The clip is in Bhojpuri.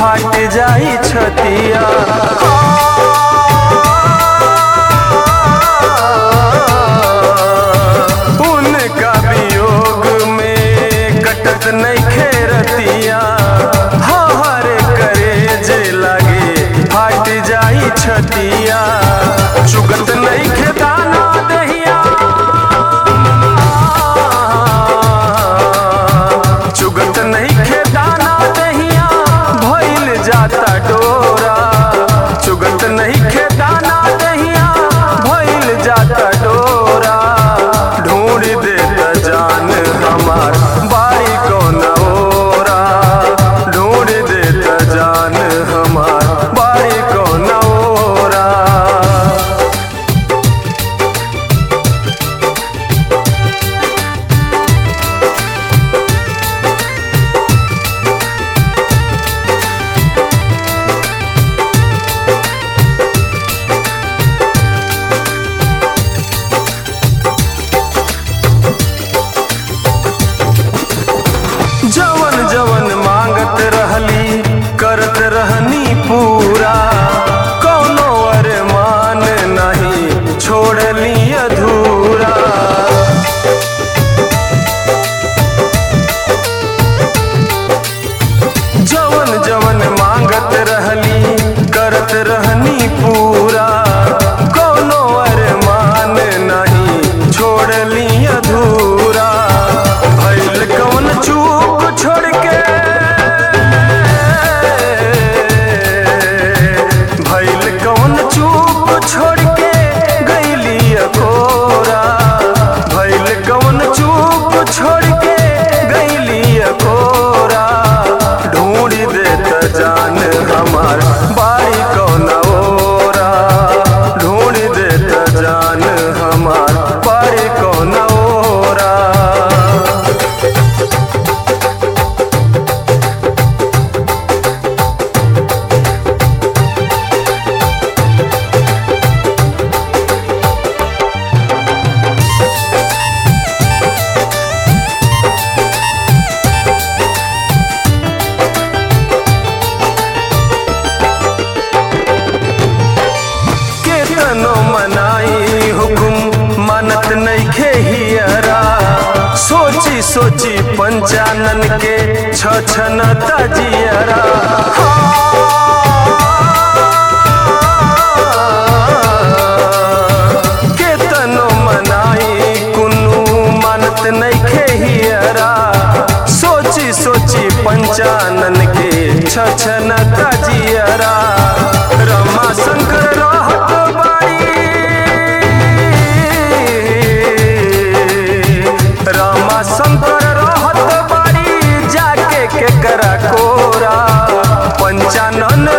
फाट जाई छतिया उनका वियोग में कटत नहीं खेरतिया हर करे जे लागे फाट जाई छतिया चुगत नहीं खेदाना दहिया चुगत नहीं खेदाना दहिया भइल जाता डोरा चुगत नहीं खेदाना दहिया भइल जाता डोरा ढूंढ देता जान हमार बारी कौन ओरा ढूंढ देता जान हमार बारी कौन ओरा जवन जवन मांगत रहली करत रहनी पूरा कौनो अरमान नहीं छोड़ली अधूरा जवन जवन मांगत रहली करत रहनी पूरा कौनो अरमान नहीं छोड़ली अधूरा भइल कौन चूक छोड़ के भइल कौन चूक छोड़ के गईली अकोरा भइल कौन चूक छोड़ के गईली अकोरा ढूंढ देत जान हमार बारी कौन ओरा ढूंढ देत जान हमार बारी कौन ओरा केतनो मनाई हुकुम मानत नहीं खेहियरा सोची सोची पंचानन के छछन तजियरा केतनो मनाई कुनु मानत नहीं खेहियरा सोची सोची पंचानन के छछन तजियरा रमा शंकर रहत बाड़ी रामा शंकर रहत बाड़ी जाके के करा कोरा पंचानन